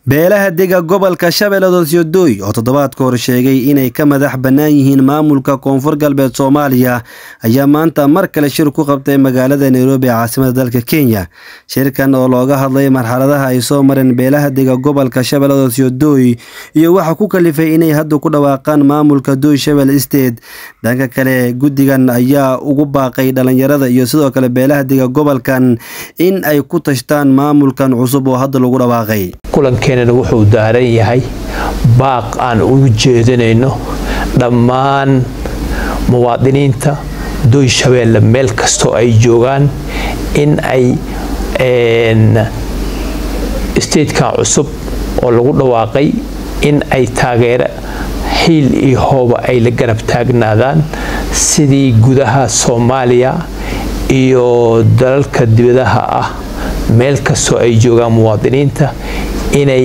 beelaha dega gobolka shabeellada syodoy oo toddobaadka hor sheegay inay ka madax bannaan yihiin maamulka koonfur galbeed soomaaliya ayaa maanta mar kale shir ku qabtay magaalada nairobi ee caasimada dalka kenya shirkan oo looga hadlay marxaladaha ay soo mareen beelaha dega gobolka shabeellada syodoy iyo waxa ku kalifay inay hadda ku dhawaaqaan maamulka doy shabel state dhanka kale guddigan ayaa ugu baaqay dhalinyarada iyo sidoo kale beelaha dega gobolkan in ay ku tashtaan maamulkan cusub oo hadda lagu dhawaaqay kulankeenana wuxuu daaran yahay baaq aan ugu jeedinayno dhammaan muwaadiniinta doy shabeelle meel kastoo ay joogaan in ay statekan cusub oo lagu dhawaaqay in ay taageero xiil iyo hooba ay la garab taagnaadaan sidii gudaha soomaaliya iyo dalalka dibadaha ah meel kastoo ay joogaan muwaadiniinta inay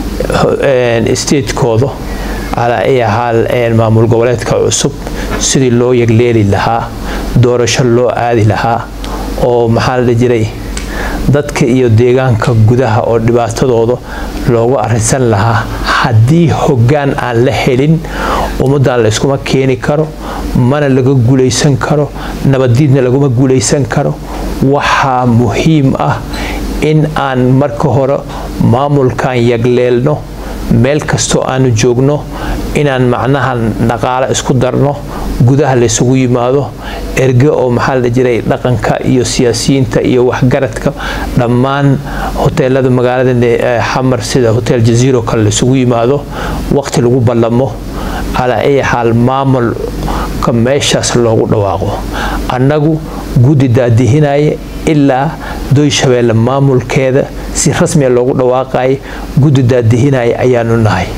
statekooda calaa ay ahaa maamul goboleedka cusub sidii loo yagleeli lahaa doorasho loo aadi lahaa oo maxaa la jiray dadka iyo deegaanka gudaha oo dhibaatadooda loogu arisan lahaa haddii hoggaan aan la helin ummaddan layskuma keeni karo mana laga guulaysan karo nabaddiidna laguma guulaysan karo waxaa muhiim ah in aan marka hore maamulkan yagleelno meel kastoo aanu joogno inaan macnaha dhaqaalo isku darno gudaha laysugu yimaado erge oo maxaa la jiray dhaqanka iyo siyaasiyiinta iyo waxgaradka dhammaan hoteelada magaalada xamar sida hotel jaziiro kale laysugu yimaado waqti lagu ballamo calaa ay xaal maamulka meeshaas loogu dhawaaqo annagu guddi daadihinaya ilaa doy shabeelle maamulkeeda si rasmiya loogu dhawaaqaya guddi daadihinaya ayaanu nahay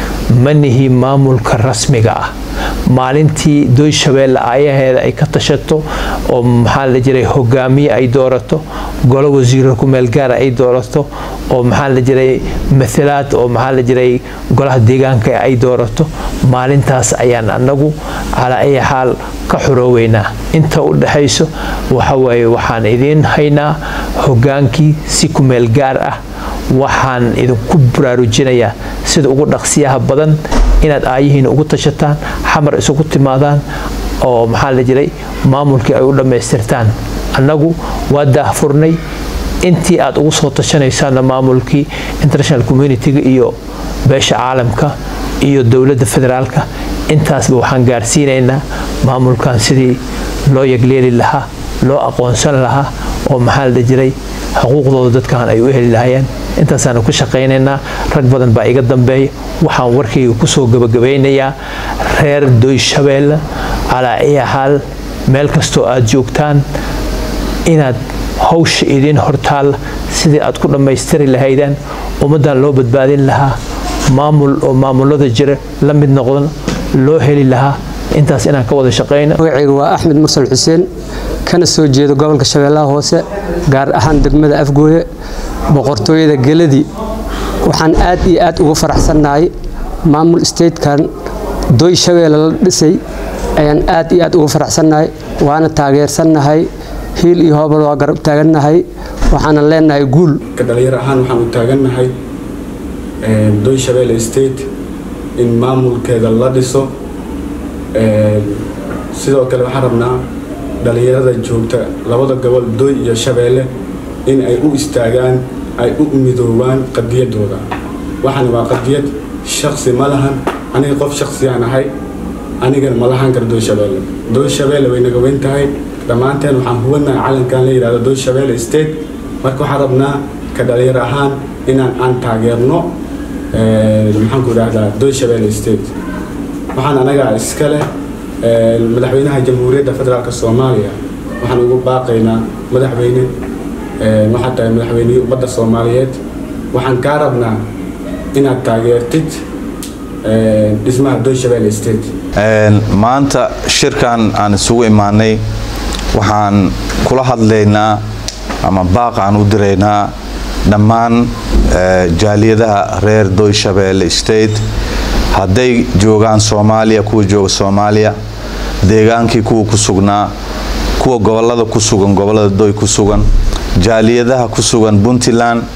ma nihi maamulka rasmiga ah maalintii doy shabeelle aayaheeda ay ka tashato oo maxaa la jiray hogaamiye ay doorato golo wasiiro kumeel gaara ay doorato oo maxaa la jiray matalaad oo maxaa la jiray golaha deegaanka ay doorato maalintaas ayaan annagu calaa ay xaal ka xurooweynaa inta u dhexayso waxawaaye waxaan idiin haynaa hogaankii si kumeel gaar ah waxaan idinku baraarujinayaa sida ugu dhaqsiyaha badan inaad aayihiina ugu tashataan xamar isugu timaadaan oo maxaa la jiray maamulkii ay u dhammaystirtaan annagu waa daahfurnay intii aad ugu soo tashanaysaanna maamulkii international communitiga iyo beesha caalamka iyo dowladda federaalka intaasba waxaan gaarsiinaynaa maamulkan sidii loo yagleeli lahaa loo aqoonsan lahaa oo maxaa la jiray xuquuqdooda dadkan ay u heli lahayeen intaasaanu ku shaqaynaynaa rag badan baa iga dambeeya waxaan warkayga kusoo gabagabaynayaa reer doy shabeelle calaa iya xaal meel kastoo aad joogtaan inaad hawsha idiin hortaalla sidii aad ku dhammaystiri lahaydeen ummaddan loo badbaadin lahaa maamul oo maamulada jira la mid noqdan loo heli lahaa intaas inaan ka wada shaqayno magacayga waa axmed mursal xuseen kana soo jeedo gobolka shabeellaha hoose gaar ahaan degmada afgooye boqortooyada geladii waxaan aad iyo aad ugu faraxsannahay maamul statekan doy shabeelle la dhisay ayaan aad iyo aad ugu faraxsannahay waana taageersannahay hiil iyo hoobal waa garab taagannahay waxaanan leenahay guul dhalinyar ahaan waxaan u taagannahay doy shabeelle state in maamulkeeda la dhiso sidoo kale waxaan rabnaa dhalinyarada joogta labada gobol doy iyo shabeelle in ay u istaagaan ay u midoobaan qadiyadooda waxaana waa qadiyad shaksi ma lahan aniga qof shaksiyaan ahay anigana ma lahan kara doy shabeelle doy shabeelle way naga weyn tahay dhammaanteen waxaan hubanahay calankan la yidhahdo doy shabeelle state marka waxaan rabnaa ka dhalinyar ahaan inaan aan taageerno maxaanku idhahdaa doy shabeelle state waxaan anagaa iska leh madaxweynaha jamhuuriyadda federaalk soomaaliya waxaan ugu baaqaynaa madaxweyne waxaa tahay madaxweynihii ummadda soomaaliyeed waxaan kaa rabnaa inaad taageertid dhismaha doy shabeelle state maanta shirkan aan isugu imaanay waxaan kula hadlaynaa ama baaq aan u diraynaa dhammaan jaaliyadaha reer doy shabeelle state hadday joogaan soomaaliya kuwa jooga soomaaliya deegaankii kuwa ku sugnaa kuwa gobolada ku sugan gobolada doy ku sugan jaaliyadaha ku sugan puntland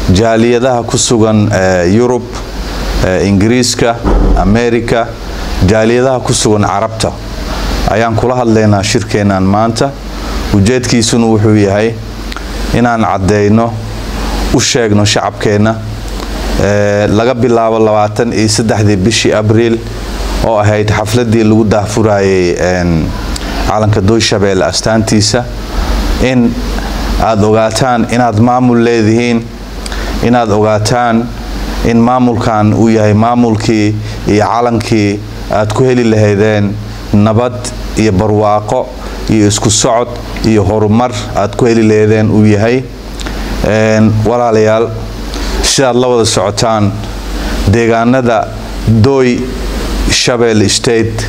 jaaliyadaha ku sugan yurub ingiriiska america jaaliyadaha ku sugan carabta ayaan kula hadlaynaa shirkeennan maanta ujeedkiisuna wuxuu yahay inaan caddeyno u sheegno shacabkeenna laga bilaabo labaatan iyo saddexdii bishii abriil oo ahayd xafladii lagu daahfurayay calanka dooyshabeelle astaantiisa in aada ogaataan inaad maamul leedihiin inaad ogaataan in maamulkan uu yahay maamulkii iyo calankii aad ku heli lahaydeen nabad iyo barwaaqo iyo isku socod iyo horumar aad ku heli lahaydeen uu yahay walaalayaal sidaad la wada socotaan deegaanada dooy shabelle state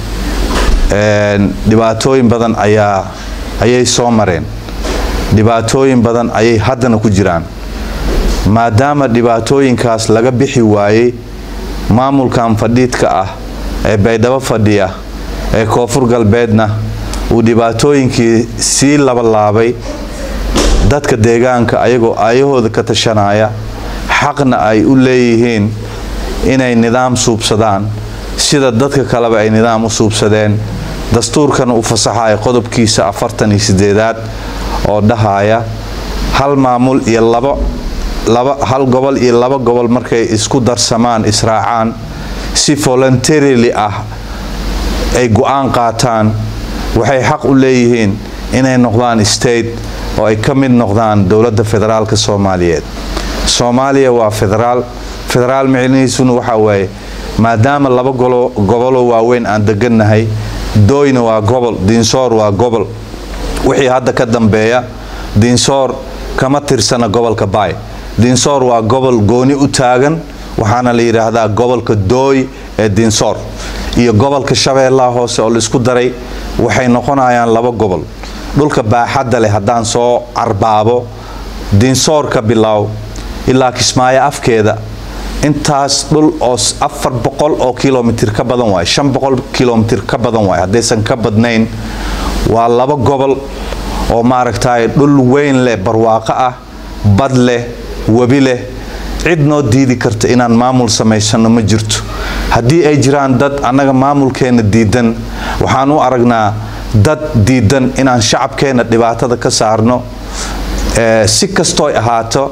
dhibaatooyin badan ayaa ayay soo mareen dhibaatooyin badan ayay haddana ku jiraan maadaama dhibaatooyinkaas laga bixi waayey maamulkan fadhiidka ah ee baydhabo fadhiya ee koonfur galbeedna uu dhibaatooyinkii sii labalaabay dadka deegaanka ayagoo aayahooda ka tashanaya xaqna ay u leeyihiin inay nidaam suubsadaan sida dadka kaleba ay nidaam u suubsadeen dastuurkana u fasaxaya qodobkiisa afartan iyo sideedaad oo dhahaya hal maamul iyo laba laba hal gobol iyo laba gobol markay isku darsamaan israacaan si voluntarily ah ay go-aan qaataan waxay xaq u leeyihiin inay noqdaan state oo ay ka mid noqdaan dowladda federaalka soomaaliyeed soomaaliya waa federaal federaal micnihiisuna waxaa waaye maadaama laba goboloo waaweyn aan degannahay dooyna waa gobol diinsoor waa gobol wixii hadda ka dambeeya diinsoor kama tirsana gobolka baay diinsoor waa gobol gooni u taagan waxaana la yidhaahdaa gobolka dooy ee diinsoor iyo gobolka shabeellaha hoose oo laisku daray waxay noqonayaan laba gobol dhulka baaxadda leh haddaan soo carbaabo diinsoor ka bilow ilaa kismaayo afkeeda intaas dhul oo afar boqol oo kilomitir ka badan waay shan boqol kilomitir ka badan waay haddaysan ka badnayn waa laba gobol oo maaragtay dhul weyn leh barwaaqo ah bad leh webi leh cid noo diidi karta inaan maamul samaysano ma jirto haddii ay jiraan dad annaga maamulkeenna diidan waxaan u aragnaa dad diidan inaan shacabkeenna dhibaatada ka saarno si kastooy ahaato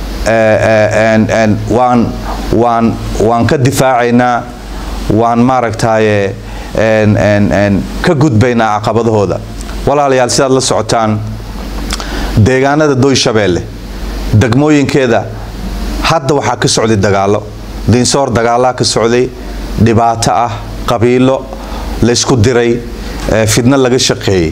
waan waan waan ka difaacaynaa waan maaragtaye ka gudbaynaa caqabadahooda walaalayaal sidaad la socotaan deegaanada dooy shabeelle degmooyinkeeda hadda waxaa ka socday dagaalo diinsoor dagaalaa ka socday dhibaato ah qabiilo laysku diray fidno laga shaqeeyey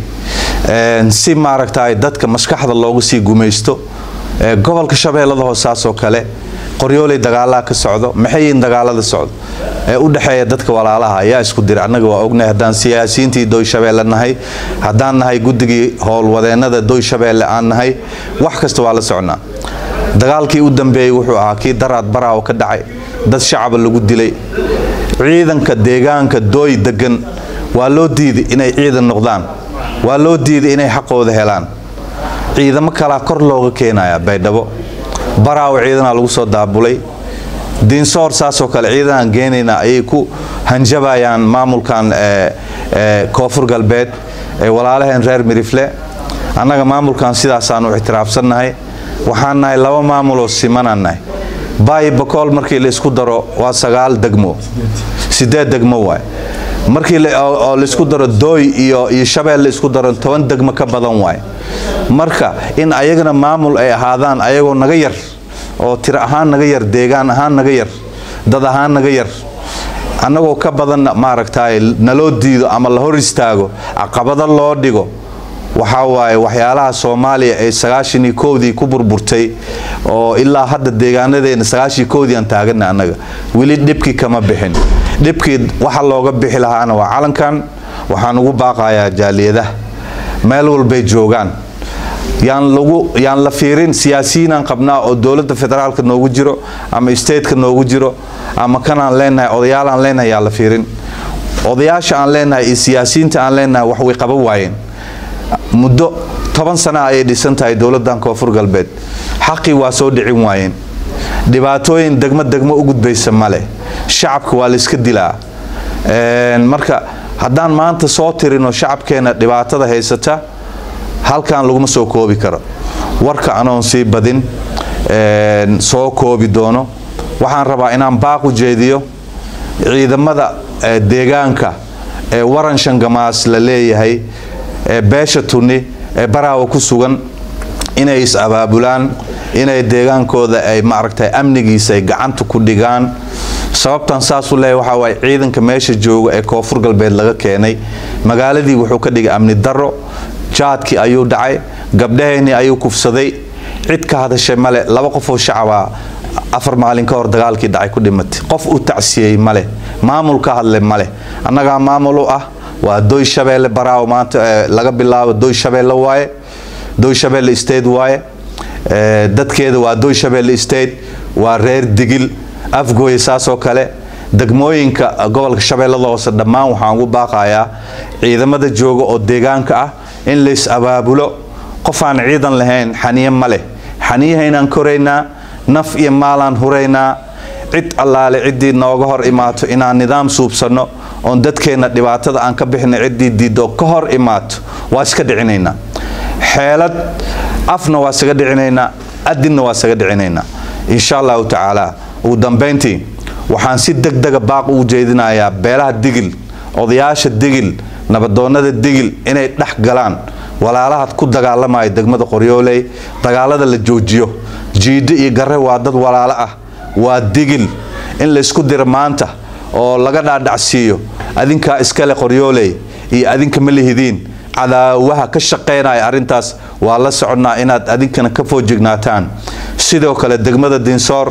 si maaragtay dadka maskaxda loogu sii gumaysto gobolka shabeellada hoosaasoo kale qoryooley dagaalaa ka socdo maxay yihiin dagaalada socdo ee u dhexeeya dadka walaalaha ayaa isku dira annaga waa ognahay haddaan siyaasiyiintii dooyshabeelle nahay haddaan nahay guddigii howlwadeennada dooyshabeelle aan nahay wax kasta waa la socnaa dagaalkii u dambeeyey wuxuu ahaa kii daraad baraawo ka dhacay dad shacaba lagu dilay ciidanka deegaanka dooy degan waa loo diiday inay ciidan noqdaan waa loo diiday inay xaqooda helaan ciidamo kalaa kor looga keenaya baydhabo baraawo ciidanaa lagu soo daabulay diinsoor saasoo kale ciidanaan geenayna ayay ku hanjabayaan maamulkan koonfur galbeed ee walaalaheen reer mirifle annaga maamulkan sidaasaan u ictiraafsannahay waxaan nahay laba maamuloo simanaan nahay baayi bakool markii la isku daro waa sagaal degmo sideed degmo waay markii oo laisku daro dooy iyo iyo shabeel la isku daro toban degmo ka badan waay marka in ayagana maamul ay ahaadaan ayagoo naga yar oo tiro ahaan naga yar deegaan ahaan naga yar dad ahaan naga yar annagoo ka badanna maaragtay naloo diido ama la hor istaago caqabado loo dhigo waxaa waaye waxyaalaha soomaaliya ee sagaashanii kowdii ku burburtay oo ilaa hadda deegaanadeena sagaashii kowdii aan taagana annaga weli dhibkii kama bixin dhibkii waxa looga bixi lahaana waa calankan waxaan ugu baaqayaa jaaliyadaha meel walbay joogaan yaan lagu yaan la fiirin siyaasiyiinaan qabnaa oo dowladda federaalka noogu jiro ama stateka noogu jiro ama kanaan leenahay odayaalaan leenahay yaan la fiirin odayaasha aan leenahay iyo siyaasiyiinta aan leenahay wax way qaban waayeen muddo toban sana ayay dhisan tahay dowladdan koonfur galbeed xaqii waa soo dhicin waayeen dhibaatooyin degmo degmo u gudbaysa male shacabka waa layska dilaa marka haddaan maanta soo tirino shacabkeena dhibaatada haysata halkan laguma soo koobi karo warka anoon sii badin soo koobi doono waxaan rabaa inaan baaq u jeediyo ciidamada deegaanka ee waran shangamaas la leeyahay ee beesha tunni ee baraawa ku sugan inay is-abaabulaan inay deegaankooda ay maaragtay amnigiisa ay gacanta ku dhigaan sababtan saasu leeyahy waxaa waaye ciidanka meesha jooga ee koonfur galbeed laga keenay magaaladii wuxuu ka dhigay amni darro jaadkii ayuu dhacay gabdhaheennii ayuu kufsaday cid ka hadashay male laba qofoo shacabaa afar maalin ka hor dagaalkii dhacay ku dhimatay qof u tacsiyey male maamul ka hadle male annagaa maamul u ah waa doy shabeelle baraawo maanta laga bilaabo doy shabeelle waaye doy shabeelle state waaye dadkeeda waa doy shabeelle state waa reer digil afgooye saasoo kale degmooyinka gobolka shabeellada hoose dhammaan waxaan ugu baaqayaa ciidamada jooga oo deegaanka ah in lays abaabulo qof aan ciidan lahayn xaniye ma leh xaniyahaynaan koraynaa naf iyo maalaan huraynaa cid allaale ciddii nooga hor imaato inaan nidaam suubsanno oon dadkeenna dhibaatada aan ka bixina ciddii diiddo ka hor imaato waa iska dhicinaynaa xeelad afna waa isaga dhicinaynaa adinna waa isaga dhicinaynaa insha allahu tacaala ugu dambayntii waxaan si degdega baaq ugu jeedinayaa beelaha digil odayaasha digil nabadoonnada digil inay dhex galaan walaalaha ku dagaalamaya degmada qoryooley dagaalada la joojiyo jiidho iyo garre waa dad walaalo ah waa digil in laysku diro maanta oo laga dhaadhacsiiyo adinkaa iskale qoryooley iyo adinka ma lihidiin cadaawaha ka shaqaynaya arrintaas waa la soconnaa inaad adinkana ka foojignaataan sidoo kale degmada dinsoor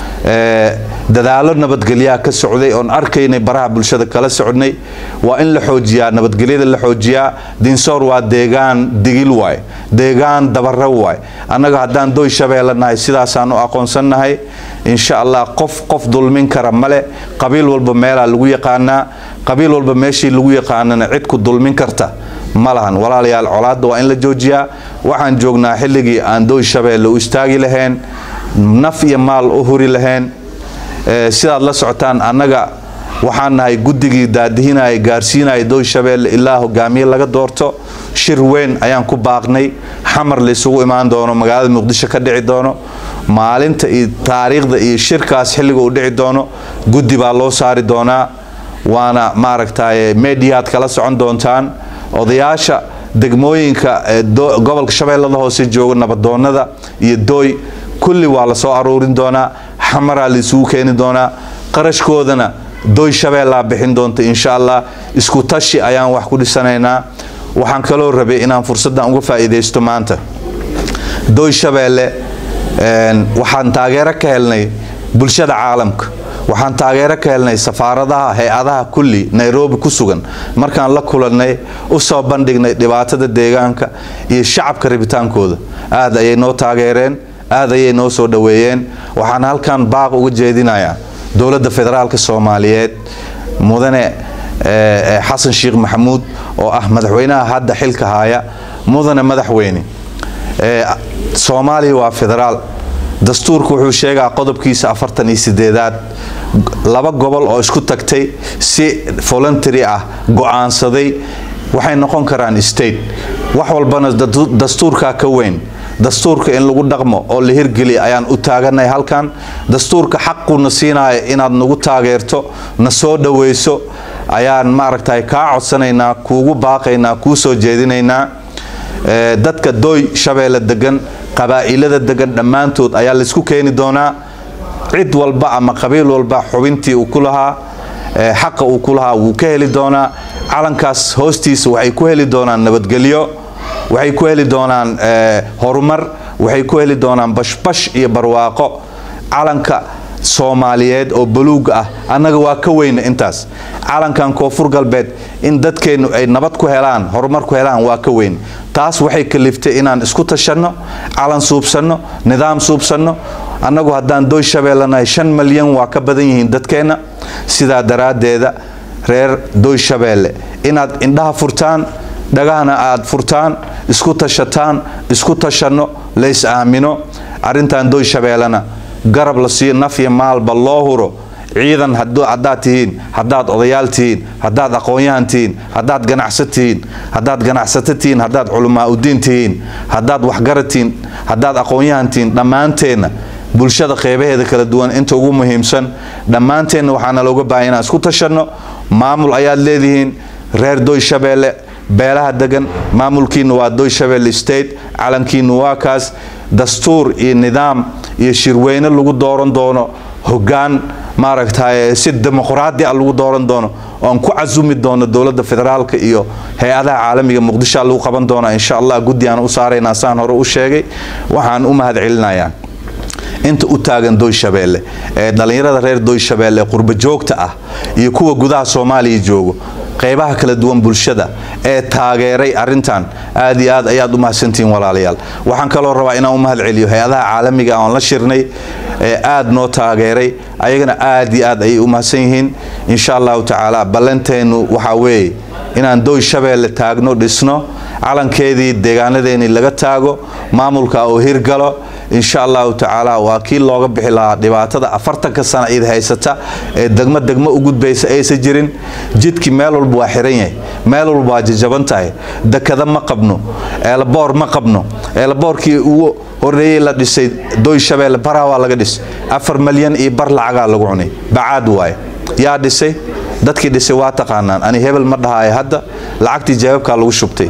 dadaalo nabadgelyaha ka socday oon arkaynay baraha bulshada kala socnay waa in la xoojiyaa nabadgelyada la xoojiyaa dinsoor waa deegaan digil waay deegaan dabare waay annaga haddaan doy shabeelle nahay sidaasaan u aqoonsannahay insha allah qof qof dulmin kara male qabiil walba meelaa lagu yaqaanaa qabiil walba meeshii lagu yaqaanana cid ku dulmin karta ma lahan walaalayaal colaadda waa in la joojiyaa waxaan joognaa xilligii aan doy shabeelle u istaagi lahayn naf iyo maal u huri lahayn sidaad la socotaan annaga waxaan nahay guddigii daadihinaya gaarsiinaya doy shabeelle ilaa hogaamiye laga doorto shir weyn ayaan ku baaqnay xamar laysugu imaan doono magaalada muqdisho ka dhici doono maalinta iyo taariikhda iyo shirkaas xilliga uu dhici doono guddi baa loo saari doonaa waana maaragtay mediaad kala socon doontaan odayaasha degmooyinka gobolka shabeellada hoose jooga nabadoonnada iyo dooy kulli waa la soo aruurin doonaa xamaraa laisugu keeni doonaa qarashkoodana doy shabeellaa bixin doonta insha allah isku tashi ayaan wax ku dhisanaynaa waxaan kaloo rabay inaan fursaddan uga faa'iidaysto maanta doy shabeelle waxaan taageero ka helnay bulshada caalamka waxaan taageero ka helnay safaaradaha hay-adaha kulli nairobi ku sugan markaan la kulannay u soo bandhignay dhibaatada deegaanka iyo shacabka rabitaankooda aad ayay noo taageereen aad ayay noo soo dhoweeyeen waxaan halkan baaq uga jeedinayaa dowladda federaalka soomaaliyeed mudane xasan sheekh maxamuud oo ah madaxweynaha hadda xilka haya mudane madaxweyne soomaaliya waa federaal dastuurku wuxuu sheegaa qodobkiisa afartan iyo sideedaad laba gobol oo isku tagtay si voluntary ah go-aansaday waxay noqon karaan state wax walbana dastuurkaa ka weyn dastuurka in lagu dhaqmo oo la hirgeliya ayaan u taaganay halkan dastuurka xaquna siinaya inaad nagu taageerto na soo dhoweyso ayaan maaragtay kaa codsanaynaa kuugu baaqaynaa kuu soo jeedinaynaa dadka dooy shabeelle degan qabaa'ilada degan dhammaantood ayaa laysku keeni doonaa cid walba ama qabiil walba xubintii uu ku lahaa xaqa uu ku lahaa wuu ka heli doonaa calankaas hoostiisa waxay ku heli doonaan nabadgelyo waxay ku heli doonaan horumar waxay ku heli doonaan bashbash iyo barwaaqo calanka soomaaliyeed oo baluuga ah annaga waa ka weyna intaas calankan koonfur galbeed in dadkeennu ay nabad ku helaan horumar ku helaan waa ka weyn taas waxay kaliftay inaan isku tashanno calan suubsanno nidaam suubsanno annagu haddaan dooy shabeellanahay shan malyan waa ka badan yihiin dadkeenna sidaa daraaddeeda reer dooy shabeelle inaad indhaha furtaan dhagahana aad furtaan isku tashataan isku tashanno lays aamino arrintan dooy shabeellana garab la siiyo naf iyo maalba loo huro ciidan haddaad tihiin haddaad odayaal tihiin haddaad aqoon-yahan tihiin haddaad ganacsa tihiin haddaad ganacsato tihiin haddaad culamaa udiin tihiin haddaad waxgarad tihiin haddaad aqoon-yahan tihiin dhammaanteenna bulshada qeybaheeda kala duwan inta ugu muhiimsan dhammaanteenna waxaana looga baahaya inaan isku tashanno maamul ayaad leedihiin reer doy shabeelle beelaha degan maamulkiina waa doy shabeelle state calankiina waa kaas dastuur iyo nidaam iyo shirweyne lagu dooran doono hoggaan maaragtay si dimuqraadi a lagu dooran doono oan ku casumi doono dowladda federaalka iyo hay-adaha caalamiga muqdishoa lagu qaban doona insha allah guddi aan u saaraynaa saan hore u sheegay waxaan u mahad celinayaa inta u taagan doy shabeelle ee dhallinyarada reer doy shabeelle ee qurbo joogta ah iyo kuwa gudaha soomaaliya joogo qeybaha kala duwan bulshada ee taageeray arintan aad iyo aad ayaad u mahadsantihiin walaalayaal waxaan kaloo rabaa inaan u mahad celiyo hay-adaha caalamiga oon la shirnay ee aad noo taageeray ayagana aad iyo aad ayay u mahadsan yihiin insha allahu tacaala ballanteennu waxaa weeye inaan doy shabeelle taagno dhisno calankeedii deegaanadeennii laga taago maamulka oo hirgalo insha allahu tacaala waa kii looga bixi lahaa dhibaatada afartanka sana id haysata ee degmo degmo u gudbaysa aysan jirin jidkii meel walba waa xiran yahay meel walba waa jajaban tahay dekada ma qabno eelaboor ma qabno eelaboorkii ugu horeeyey la dhisay doy shabeelle baraa waa laga dhisay afar malyan iyo bar lacagaa lagu cunay bacaad waaye yaa dhisay dadkii dhisay waa taqaanaan ani hebel ma dhahaayo hadda lacagtii jawaabkaa lagu shubtay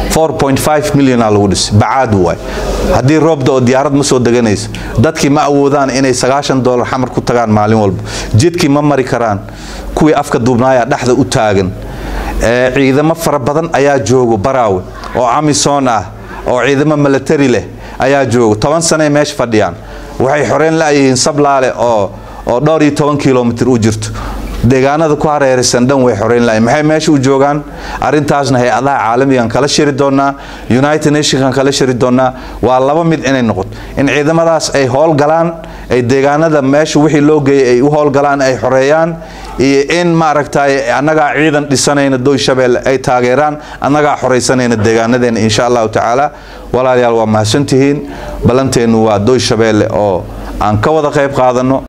milyana lagu dhisay bacaad waay haddii roobda oo diyaarad ma soo deganayso dadkii ma awoodaan inay sagaashan dolar xamar ku tagaan maalin walba jidkii ma mari karaan kuwii afka duubnaaya dhexda u taagan ciidamo fara badan ayaa joogo baraawe oo amisom ah oo ciidamo milatari leh ayaa joogo toban sanay meesha fadhiyaan waxay xoreyn layihiin sablaale oo oo dhowr iyo toban kilomitr u jirto deegaanada ku hareeraysan dhan way xoreyn lahayn maxay meesha u joogaan arrintaasna hay-adaha caalamigan kala shiri doonaa united nationkan kala shiri doonaa waa laba mid inay noqoto in ciidamadaas ay howlgalaan ay deegaanada meesha wixii loo geeyay ay u howlgalaan ay xoreeyaan iyo in maaragtay annagaa ciidan dhisanayna doy shabeelle ay taageeraan annagaa xoraysanayna deegaanadeena insha allahu tacaala walaalayaal waa mahadsantihiin ballanteennu waa doy shabeelle oo aan ka wada qayb qaadano